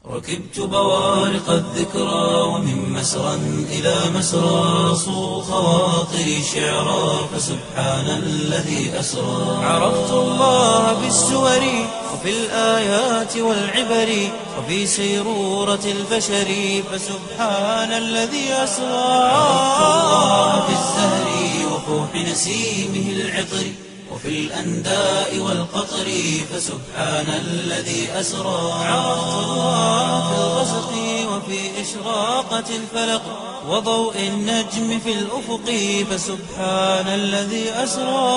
ركبت بوارق الذكرى ومن مسرى إلى مسرى صو خواطري شعرا فسبحان الذي أسرى عرفت الله بالسور وفي الآيات والعبر وفي سيرورة البشر فسبحان الذي أسرى عرفت الله بالزهر وفوح نسيمه العطر وفي الأنداء والقطر فسبحان الذي أسرى عرفت الله في الغسق وفي إشراقة الفلق وضوء النجم في الأفق فسبحان الذي أسرى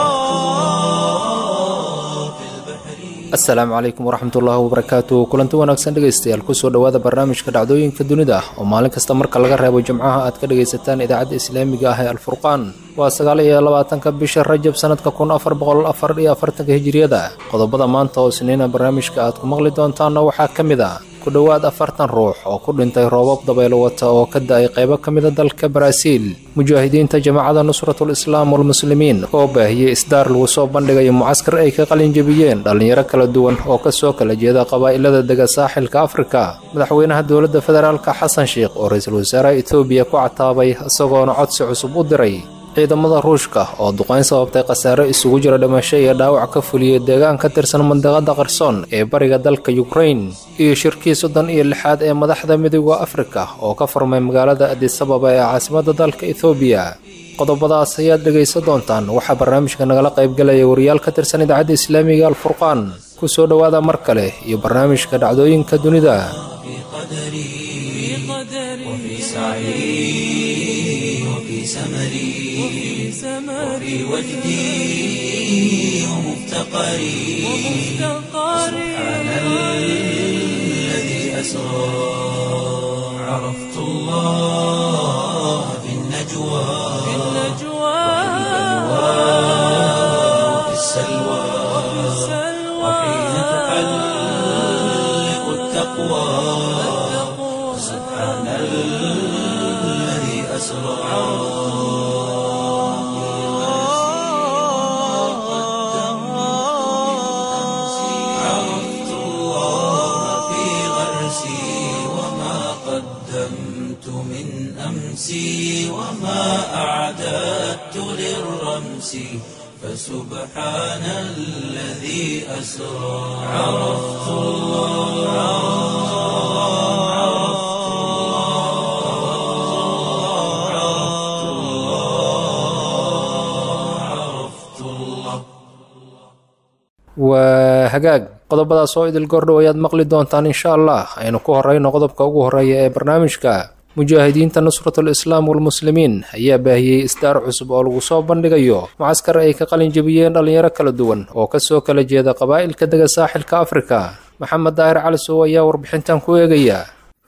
في البحر asalaamu calaykum waraxmatullaahi wabarakaatu kulanti wanaagsan dhegaystayaal kusoo dhowaada barnaamijka dhacdooyinka dunida oo maalin kasta marka laga reebo jimcaha aad ka dhagaysataan idaacadda islaamiga ah ee alfurqaan waa sagaal iyo labaatanka bisha rajab sanadka kun afar boqol afar iyo afartanka hijiriyada qodobada maanta oo isniina barnaamijka aad ku maqli doontaanna waxaa ka mid a ku dhowaad afartan ruux oo ku dhintay roobab dabaylo wata oo ka da-ay qaybo ka mida dalka baraaziil mujaahidiinta jamaacada nusratul islaam walmuslimiin oo baahiyey isdaar lagu soo bandhigayo mucaskar ay ka qalinjabiyeen dhallinyaro kala duwan oo kasoo kala jeeda qabaa'ilada dega saaxilka afrika madaxweynaha dowladda federaalka xasan sheikh oo ra-iisul wasaaraha etoobiya ku cataabay isagoona codsi cusub u diray ciidamada ruushka oo duqayn sababtay khasaare isugu jira dhimasho iyo dhaawac ka fuliyey deegaan ka tirsan mandiqada qarsoon ee bariga dalka yukrain iyo shirkii soddon iyo lixaad ee madaxda midooda afrika oo ka furmay magaalada adisababa ee caasimadda dalka ethoobiya qodobadaas ayaad dhegaysan doontaan waxaa barnaamijka nagala qaybgalaya wariyaal ka tirsan idaacadda islaamiga alfurqaan ku soo dhowaada mar kale iyo barnaamijka dhacdooyinka dunida في قدري وفي سعي وفي سمري وفي وجدي ومفتقري سبحان الذي أسرى عرفت الله في النجوى وفي السلوى وحين تحلق التقوى سبحان الذي أسرى عرفت الله في غرسي وما قدمت من أمسي وما أعددت للرمس فسبحان الذي أسرى عرفت الله عرفت الله عرفت الله عرفت الله waa hagaag qodobadaas oo idil gordhow ayaad maqli doontaan insha allah aynu ku horeyno qodobka ugu horeeya ee barnaamijka mujaahidiinta nusratul islaam walmuslimiin ayaa baahiyey isdaar cusub oo lagu soo bandhigayo mucaskar ay ka qalin jebiyeen dhallinyaro kala duwan oo kasoo kala jeeda qabaa'ilka dega saaxilka afrika maxamed daahir calisow ayaa warbixintan ku eegaya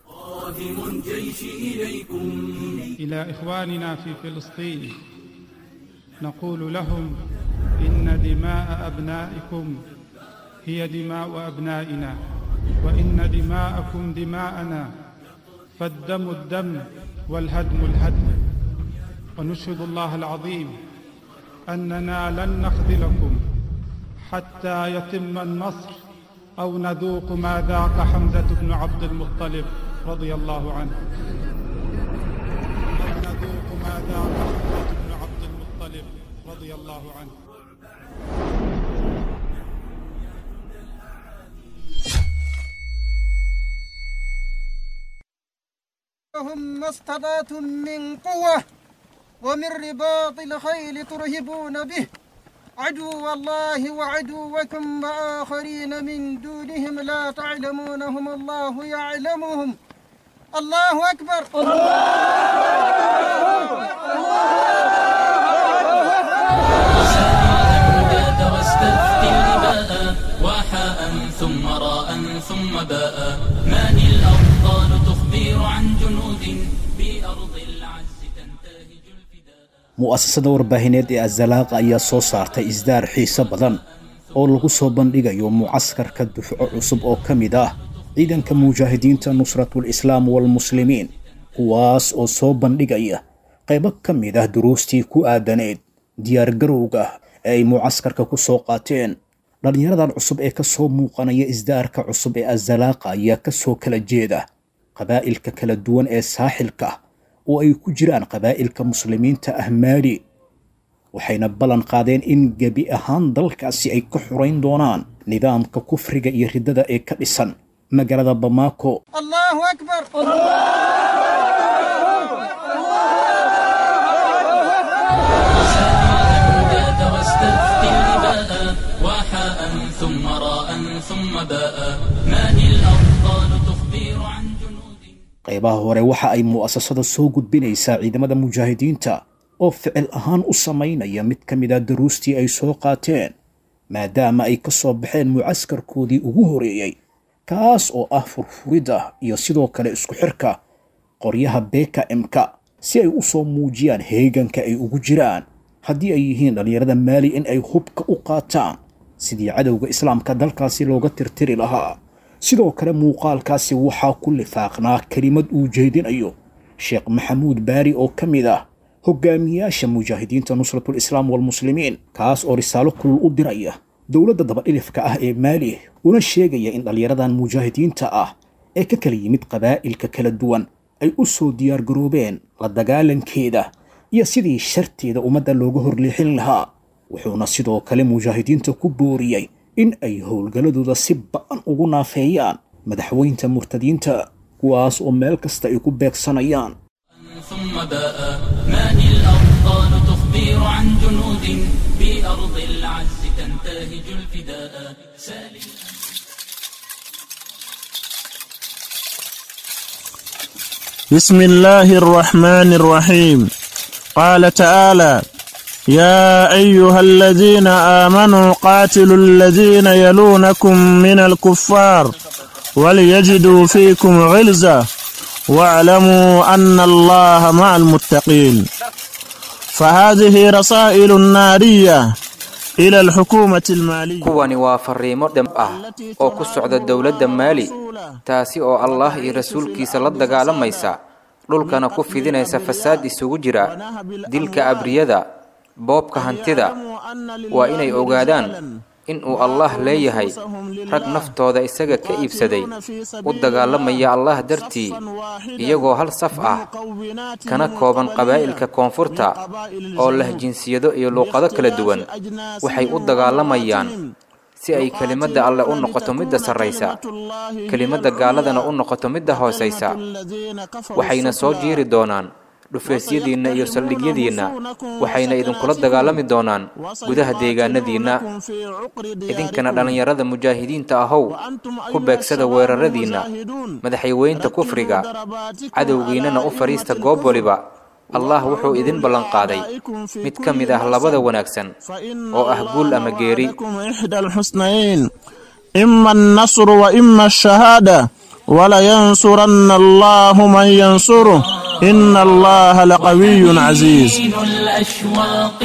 إلى إخواننا في فلسطين نقول لهم إن دماء أبنائكم هي دماء أبنائنا وإن دماءكم دماءنا فالدم الدم والهدم الهدم ونشهد الله العظيم أننا لن نخذلكم حتى يتم النصر أو نذوق ما ذاق حمزة بن عبد المطلب رضي الله عنه أو نذوق ما ذاق حمزة بن عبد المطلب رضي الله عنه لهم ما استطعتم من قوة ومن رباط الخيل ترهبون به عدو الله وعدوكم وآخرين من دونهم لا تعلمونهم الله يعلمهم الله أكبر الهدى واستفتي الإباء وحاء ثم راء ثم باء من الأبطال تخبر عن جنود بأرض العز تنتهج الفداء mu'asasada warbaahineed ee azalaaqa ayaa soo saartay isdaar xiiso badan oo lagu soo bandhigayo mucaskarka dufco cusub oo ka mid ah ciidanka mujaahidiinta nusratul islaam walmuslimiin kuwaas oo soo bandhigaya qaybo ka mid ah duruustii ku aadaneed diyaargarowga ee ay mucaskarka ku soo qaateen dhallinyaradan cusub ee ka soo muuqanaya isdaarka cusub ee azalaaqa ayaa ka soo kala jeeda qabaa'ilka kala duwan ee saaxilka oo ay ku jiraan qabaa'ilka muslimiinta ah maali waxayna ballan qaadeen in gebi ahaan dalkaasi ay ka xurayn doonaan nidaamka kufriga iyo riddada ee ka dhisan magaalada bamaako الله أكبر الأمجاد واستفتي الإباء وحاء ثم راء ثم باء من الأبطال تخبر عن جنود qaybaha hore waxa ay mu'asasada soo gudbinaysaa ciidamada mujaahidiinta oo ficil ahaan u samaynaya mid ka mid a daruustii ay soo qaateen maadaama ay ka soo baxeen mucaskarkoodii ugu horeeyey kaas oo ah furfuridda iyo sidoo kale isku xirka qoryaha beka mka si ay u soo muujiyaan heeganka ay ugu jiraan haddii ay yihiin dhallinyarada maali in ay hubka u qaataan sidii cadowga islaamka dalkaasi looga tirtiri lahaa sidoo kale muuqaalkaasi waxaa ku lifaaqnaa kelimad uu jeedinayo sheekh maxamuud baari oo ka mid ah hogaamiyaasha mujaahidiinta nusratul islaam walmuslimiin kaas oo risaalo kulul u diraya dowladda dabadhilifka ah ee maali una sheegaya in dhallinyaradan mujaahidiinta ah ee ka kala yimid qabaa'ilka kala duwan ay u soo diyaargaroobeen la dagaalankeeda iyo sidii sharteeda ummadda looga horleexin lahaa wuxuuna sidoo kale mujaahidiinta ku booriyey in ay howlgalladooda si ba'an ugu naafeeyaan madaxweynta murtadiinta kuwaas oo meel kasta ay ku beegsanayaan ثم باء من الأبطال تخبر عن جنود بأرض العز تنتهج الفداء سال بسم الله الرحمن الرحيم قال تعالى يا أيها الذين آمنوا قاتلوا الذين يلونكم من الكفار وليجدوا فيكم غلزة واعلموا أن الله مع المتقين فهذه رسائل نارية إلى الحكومة المالية kuwani waa fariimo dhab ah oo ku socda dowladda maali taasi oo allah iyo rasuulkiisa la dagaalamaysa dhulkana ku fidinaysa fasaad isugu jira dilka abriyada boobka hantida waa inay ogaadaan in uu allah leeyahay rag naftooda isaga ka iibsaday u dagaalamaya allah dartii iyagoo hal saf ah kana kooban qabaa'ilka koonfurta oo leh jinsiyado iyo luuqado kala duwan waxay u dagaalamayaan si ay kelimadda alle u noqoto midda sarraysa kelimadda gaaladana u noqoto midda hoosaysa waxayna soo jiiri doonaan dhufaysyadiinna iyo saldhigyadiinna waxayna idinkula dagaalami doonaan gudaha deegaanadiinna idinkana dhallinyarada mujaahidiinta ahow ku beegsada weeraradiinna madaxyaweynta kufriga cadowgiinnana u fadhiista goob waliba allah wuxuu idin ballanqaaday mid ka mid ah labada wanaagsan oo ah guul ama geeri إحدى الحسنيين إما النصر وإما الشهادة ولينصرن الله من ينصره إن الله لقوي عزيز دين الأشواق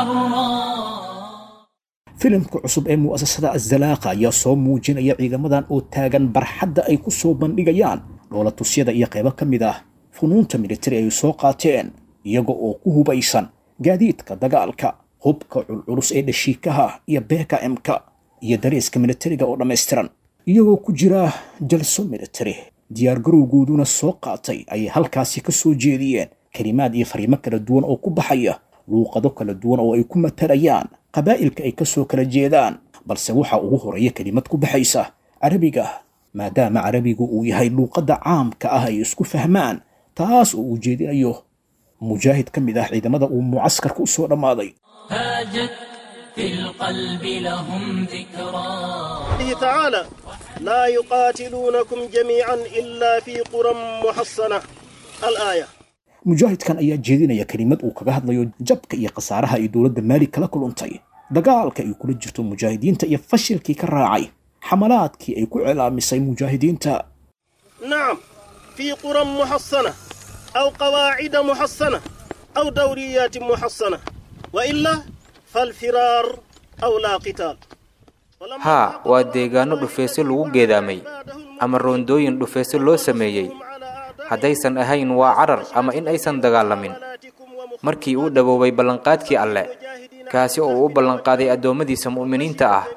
الحراء filimka cusub ee mu'asasada azalaaqa ayaa soo muujinaya ciidamadan oo taagan barxadda ay ku soo bandhigayaan dhoolatusyada iyo qaybo ka mid ah funuunta militari ay soo qaateen iyaga oo ku hubaysan gaadiidka dagaalka hubka culculus ee dhashiikaha iyo beeka emka iyo dareeska militariga oo dhammaystiran iyagoo ku jira jalso militari diyaargarowgooduna soo qaatay ayay halkaasi ka soo jeediyeen kelimaad iyo fariimo kala duwan oo ku baxaya luuqado kala duwan oo ay ku matalayaan qabaa'ilka ay ka soo kala jeedaan balse waxaa ugu horeeya kelimad ku baxaysa carabiga maadaama carabigu uu yahay luuqadda caamka ah ay isku fahmaan taas oo uu jeedinayo mujaahid ka mid ah ciidamada uu mucaskarka u soo dhammaaday هاجت في القلب لهم ذكرى قوله تعالى لا يقاتلونكم جميعا إلا في قرى محصنة الآية mujaahidkan ayaa jeedinaya kelimad uu kaga hadlayo jabka iyo khasaaraha ay dowladda maali kala kuluntay dagaalka ay kula jirto mujaahidiinta iyo fashilkii ka raacay xamalaadkii ay ku cilaamisay mujaahidiinta نعم في قرى محصنة أو قواعد محصنة أو دوريات محصنة وإلا فالفرار أو لا قتال ولما haa حقق waa الله deegaano dhufayso lagu geedaamay ama roondooyin dhufayso loo sameeyey haddaysan ahayn waa carar ama in aysan dagaalamin markii uu dhawoobay ballanqaadkii alle kaasi oo uu u ballanqaaday addoommadiisa mu'miniinta ah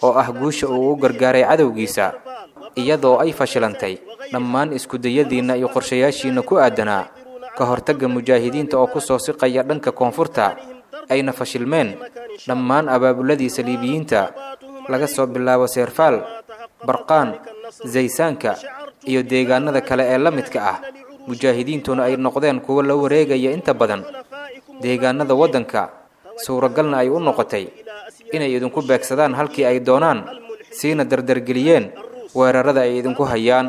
oo ah guusha uu u gargaaray cadowgiisa iyadoo ay fashilantay dhammaan iskudayadiinna iyo qorshayaashiinna ku aadanaa ka hortagga mujaahidiinta oo ku soo siqaya dhanka koonfurta ayna fashilmeen dhammaan abaabuladii saliibiyiinta laga soo bilaabo seerfaal barqaan zaysaanka iyo deegaanada kale ee la midka ah mujaahidiintuna ay noqdeen kuwo la wareegaya inta badan deegaanada waddanka suuragalna ay u noqotay inay idinku beegsadaan halkii ay doonaan siina dardargeliyeen weerarada ay idinku hayaan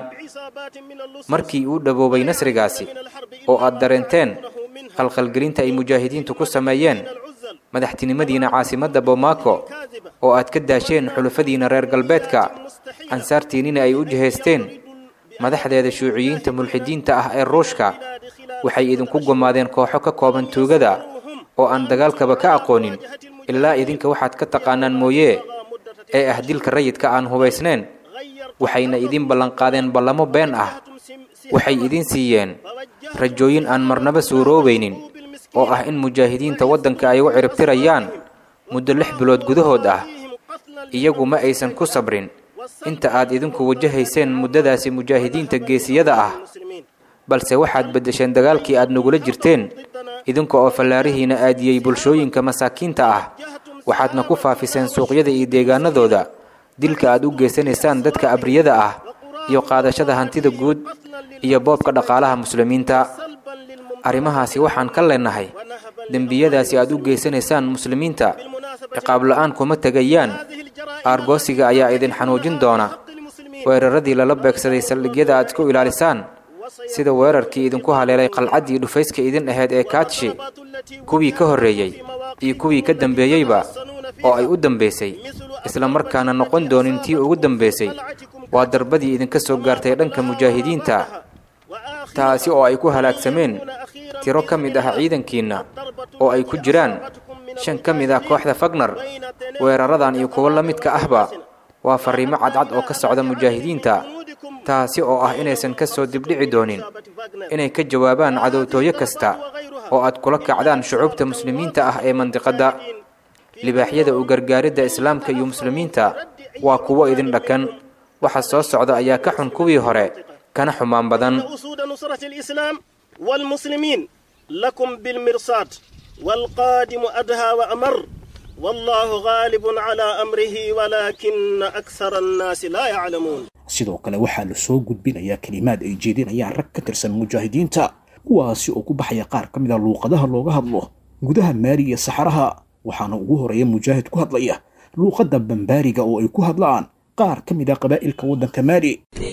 markii uu dhaboobay nasrigaasi oo aad dareenteen qalqalgelinta ay mujaahidiintu ku sameeyeen madaxtinimadiina caasimadda bomaako oo aad ka daasheen xulufadiina reer galbeedka ansaartiinnina ay u jihaysteen madaxdeeda shuuciyiinta mulxidiinta ah ee ruushka waxay idinku gumaadeen kooxo ka kooban tuugada oo aan dagaalkaba ka aqoonin ilaa idinka waxaad ka taqaanaan mooyee ee ah dilka rayidka aan hubaysnayn waxayna idin ballanqaadeen ballamo been ah waxay idin siiyeen rajooyin aan marnaba suuroobaynin oo ah in mujaahidiinta waddanka ay u ciribtirayaan muddo lix bilood gudahood ah iyagu ma aysan ku sabrin inta aad idinku wajahayseen muddadaasi mujaahidiinta geesiyada ah balse waxaad beddesheen dagaalkii aad nagula jirteen idinka oo fallaarihiina aadiyey bulshooyinka masaakiinta ah waxaadna ku faafiseen suuqyada iyo deegaanadooda dilka aad u geysanaysaan dadka abriyada ah iyo qaadashada hantida guud iyo boobka dhaqaalaha muslimiinta arrimahaasi waxaan ka leenahay dembiyadaasi aad u geysanaysaan muslimiinta ciqaab la-aan kuma tegayaan aargoosiga ayaa idin xanuujin doona weeraradii lala beegsaday saldhigyada aad ku ilaalisaan sida weerarkii idinku haleelay qalcaddii dhufayska idin ahayd ee kaadshi kuwii ka horreeyey iyo kuwii ka dambeeyeyba oo ay u dambaysay isla markaana noqon doonin tii ugu dambaysay waa darbadii idinka soo gaartay dhanka mujaahidiinta taasi oo ay ku halaagsameen tiro ka mid ah ciidankiinna oo ay ku jiraan shan ka mid ah kooxda fagnar weeraradan iyo kuwo la midka ahba waa farriimo cadcad oo ka socda mujaahidiinta taasi oo ah inaysan ka soo dibdhici doonin inay ka jawaabaan cadowtooyo kasta oo aad kula kacdaan shucuubta muslimiinta ah ee mandiqadda libaaxyada u gargaaridda islaamka iyo muslimiinta waa kuwo idin dhakan waxa soo socda ayaa ka xun kuwii hore kana xumaan badan أسود نصرة الإسلام والمسلمين لكم بالمرصاد والقادم أدهى وأمر والله غالب على أمره ولكن أكثر الناس لا يعلمون sidoo kale waxaa la soo gudbinayaa kelimaad ay jeedinayaan rag ka tirsan mujaahidiinta kuwaasi oo ku baxaya qaar ka mid a luuqadaha looga hadlo gudaha maali iyo saxaraha waxaana ugu horeeya mujaahid ku hadlaya luuqadda bambaariga oo ay ku hadlaan qaar ka mid a qabaa'ilka waddanka maali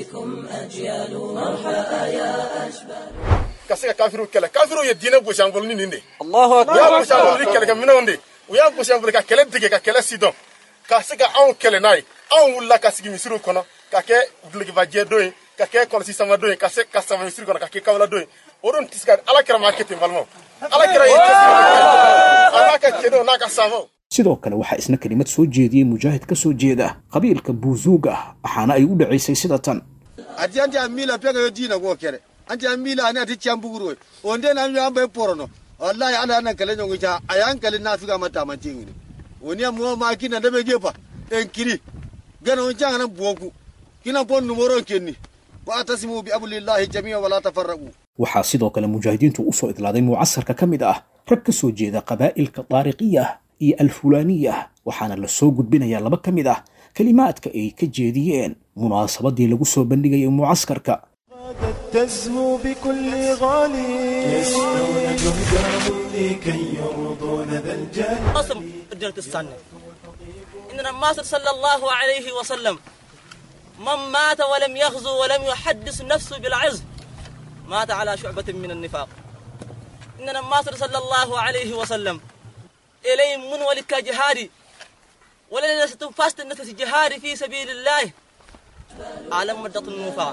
kasiga kafiru kɛlɛ kafiru ye diinɛ gosi an bolo ni nin de Allahu u y'a akbar gosi an bolo ni kɛlɛkɛ minɛnw de u y'a gosi an bolo ka kɛlɛ dege ka kɛlɛ sidɔn ka se ka anw kɛlɛ n'a ye anw wulila ka sigi misiriw kɔnɔ ka kɛ gilekibajɛ don ye ka kɛ kɔlɔsi sama don ye ka se ka sama misiri kɔnɔ ka kɛ kawla don ye o don tɛ se ka ala kɛra maa kɛ ten balimaw ala kɛra ye cɛsiri a n'a ka cɛdenw n'a ka saamaw sidoo kale waxaa isna kelimad soo jeediyey mujaahid ka soo jeeda qabiilka buuzuuga waxaana ay u dhacaysay sida tan ati anti amila pega yo dina go kere anti amila ani ati chambuguro onde na mi ambe porono wallahi ala nan kale nyongo cha ayan kale na figa mata mantingi ni oni amu ma kina de be gepa en kiri gana on janga nan buonku kina pon numero kenni wa atasimu bi ablillahi jami'a wala tafarraqu waxaa sidoo kale mujaahidiintu u soo idlaaday mucasarka ka mid ah rag ka soo jeeda qabaa'ilka daariqiya iyo alfulaaniya waxaana la soo gudbinayaa laba ka mid ah kelimaadka ay ka jeediyeen munaasabadii lagu soo bandhigayay mucaskarka تزهو بكل غالي يسعون جهدهم لكي يرضون ذا الجلال قسم رجلة السنة إن الناصر صلى الله عليه وسلم من مات ولم يغزو ولم يحدث نفسه بالعز مات على شعبة من النفاق إن الناصر صلى الله عليه وسلم إلي من ولك جهاري ولن ستنفست النفس جهاري في سبيل الله على مدة النفاق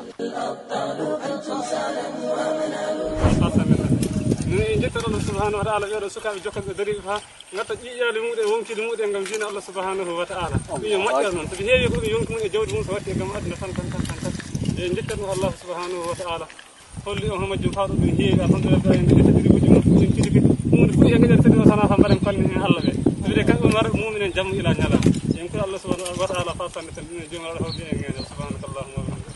min jettata allah subhanahu wa taala ɓeɗo sukaɓe jokkaɓe dariɓe fa gatta ƴiƴƴade muɗum wonkide muɗum gam jina allah subhanahu wa taala ɗum yo moƴƴat noon soɓe heewi ko ɗum yonki mum e jawdi mum so watte gam aduna tan tan tan tan tan e jettat ɗum allah subhanahu wa taala holli on homajjum fawɗo ɗum heewi alhamdulillah en ɗeɗe tadiri uji mum en tiliki hunde foti e gueɗen tadi o sana fa mbaɗen fanni hen allah ɓe so wiide kamɓe mara muminen jamma ila ñalama يمكن الله سبحانه وتعالى خاصة نتلمين الجمعة الحوضية سبحانك اللهم وبحمدك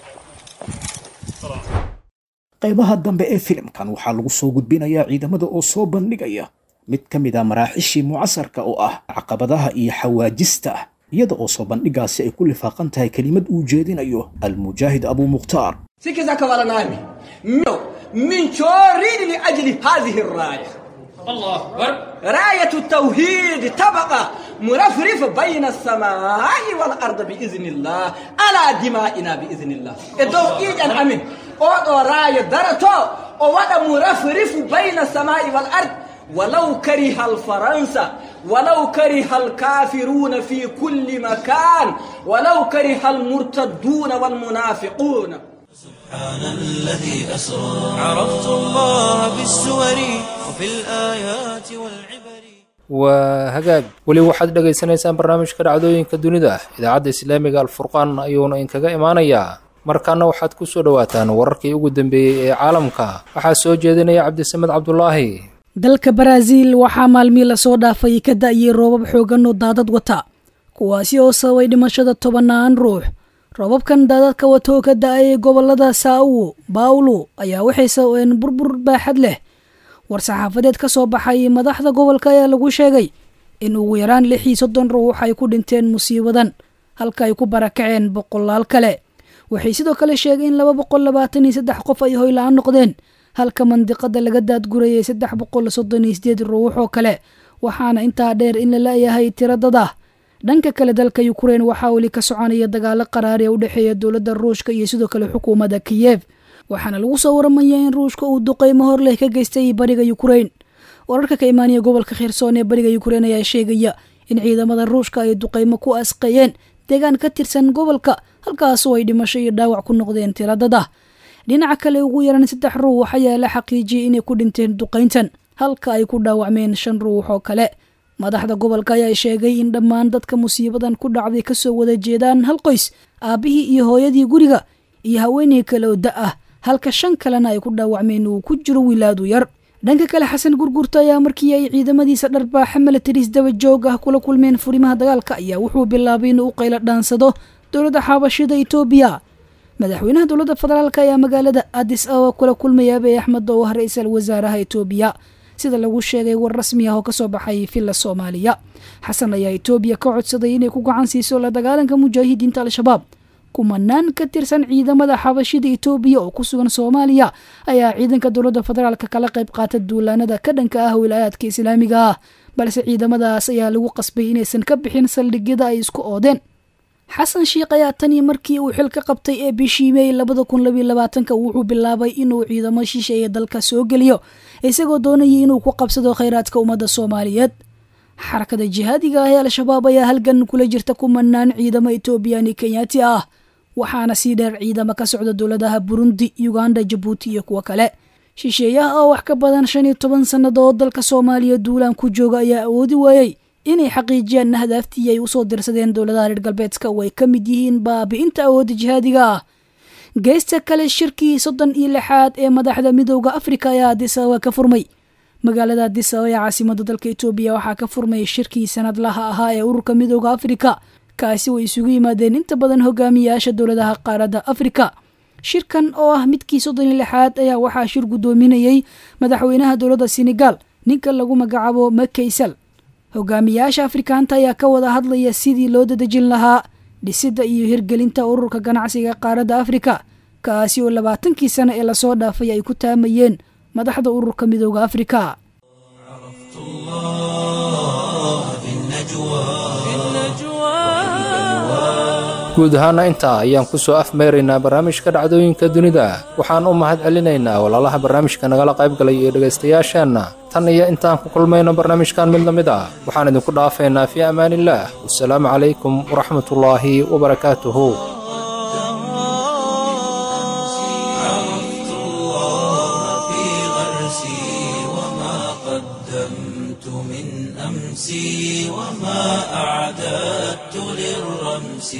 السلام qaybaha dambe ee filimkan waxaa lagu soo gudbinayaa ciidamada oo soo bandhigaya mid ka mid a maraaxishii mucasarka oo ah caqabadaha iyo xawaajista iyada oo soo bandhigaasi ay ku lifaaqan tahay kelimad uu jeedinayo almujaahid abu mukhtaar sikiza kabala nami mio min chorini li ajli hadhihi الراية الله أكبر راية التوحيد تبقى مرفرف بين السماء والأرض بإذن الله على دمائنا بإذن الله إدو إيجان أمين أو راية درتو أو ودا مرفرف بين السماء والأرض ولو كره الفرنسا ولو كره الكافرون في كل مكان ولو كره المرتدون والمنافقون سبحان الذي أسرى عرفت الله بالسور وفي الآيات والعبر waa hagaag weli waxaad dhegaysanaysaan barnaamijka dhacdooyinka dunida idaacadda islaamiga alfurqaan ayuuna inkaga imaanayaa markaana waxaad ku soo dhowaataan wararkii ugu dambeeyey ee caalamka waxaa soo jeedinaya cabdisamed cabdulaahi dalka baraaziil waxaa maalmii lasoo dhaafay ka da'yay roobab xoogan oo daadad wata kuwaasi oo sababay dhimashada tobannaan ruux roobabkan daadadka wata oo ka da'ayay gobolada saau bawlo ayaa waxay sababeen burbur baaxad leh war-saxaafadeed ka soo baxay madaxda gobolka ayaa lagu sheegay in ugu yaraan lix iyo soddon ruux ay ku dhinteen musiibadan halka ay ku barakaceen boqolaal kale waxay sidoo kale sheegeen in laba boqol labaatan iyo saddex qof ay hoyla-aan noqdeen halka mandiqada laga daadgurayay saddex boqol soddon iyo sideed ruux oo kale waxaana intaa dheer in la la'yahay tiradada dhanka kale dalka ukrein waxaa weli ka soconaya dagaalo qaraari ee u dhexeeya dowladda ruushka iyo sidoo kale xukuumadda kiyev waxaana lagu soo waramaya in ruushka uu duqeymo hor leh ka geystay bariga ukrein wararka ka imaanaya gobolka khersoon ee bariga ukrein ayaa sheegaya in ciidamada ruushka ay duqeymo ku asqeeyeen deegaan ka tirsan gobolka halkaasoo ay dhimasho iyo dhaawac ku noqdeen tiradada dhinaca kale ugu yaran saddex ruux ayaa la xaqiijiyey inay ku dhinteen duqayntan halka ay ku dhaawacmeen shan ruux oo kale madaxda gobolka ayaa sheegay in dhammaan dadka musiibadan ku dhacday kasoo wada jeedaan hal qoys aabbihii iyo hooyadii guriga iyo haweeney kale oo da ah halka shan kalena ay ku dhaawacmeen uu ku jiro wilaadu yar dhanka kale xasan gurgurta ayaa markii ay ciidamadiisa dharbaaxa militaris daba joog ah kula kulmeen furimaha dagaalka ayaa wuxuu bilaabay inuu u qaylo dhaansado dowladda xaabashida etoobiya madaxweynaha dowladda federaalk ayaa magaalada adis ababa kula kulmaya abiy axmed oo ah ra-iisal wasaaraha etoobiya sida lagu sheegay war rasmi ah oo kasoo baxay villa soomaaliya xasan ayaa etoobiya ka codsaday inay ku gacan siiso la dagaalanka mujaahidiinta al-shabaab kumanaan ka tirsan ciidamada xabashida etoobiya oo ku sugan soomaaliya ayaa ciidanka dowladda federaalk kala qayb qaata duulaanada ka dhanka ah wilaayaadka islaamiga ah balse ciidamadaas ayaa lagu qasbay inaysan ka bixin saldhigyada ay isku oodeen xasan shiikh ayaa tanii markii uu xil ka qabtay ee bishii meey labada kun labiyo labaatanka wuxuu bilaabay inuu ciidamo shisheeye dalka soo geliyo isagoo doonayay inuu ku qabsado khayraadka ummadda soomaaliyeed xarakada jihaadiga ah ee al-shabaab ayaa halgan kula jirta kumanaan ciidamo etoobiyani kenyaati ah waxaana sii dheer ciidamo ka socda dowladaha burundi uganda jabuuti iyo kuwo kale shisheeyaha oo wax ka badan shan iyo toban sannadood dalka soomaaliya duulaan ku jooga ayaa awoodi waayey inay xaqiijiyaan hadaaftii ay usoo dirsadeen dowladaha reer galbeedka oo ay ka mid yihiin baabi'inta awoodda jihaadiga ah geesta kale shirkii soddon iyo lixaad ee madaxda midooda afrika ayaa adisababa ka furmay magaalada adisababa ee caasimada dalka etoobiya waxaa ka furmay shirkii sanadlaha ahaa ee ururka midooda afrika kaasi way isugu yimaadeen inta badan hogaamiyayaasha dowladaha qaaradda afrika shirkan oo ah midkii soddon iyo lixaad ayaa waxaa shir guddoominayey madaxweynaha dowladda senegal ninka lagu magacaabo makaysal hogaamiyayaasha afrikaanta ayaa ka wada hadlaya sidii loo dadejin lahaa dhisidda iyo hirgelinta ururka ganacsiga qaaradda afrika kaasi oo labaatankii sano ee lasoo dhaafay ay ku taamayeen madaxda ururka midooda afrika guud ahaana intaa ayaan ku soo afmeeraynaa barnaamijka dhacdooyinka dunida waxaan u mahad celinaynaa walaalaha barnaamijka nagala qayb galay iyo dhegaystayaasheenna tan iyo intaan ku kulmayno barnaamijkan mid la mid ah waxaan idinku dhaafaynaa fii amaaniillaah wasalaamu calaykum waraxmatullaahi wabarakaatuhu أمسي وما أعددت للرمس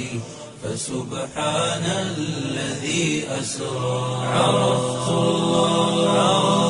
فسبحان الذي أسرى عرفت الله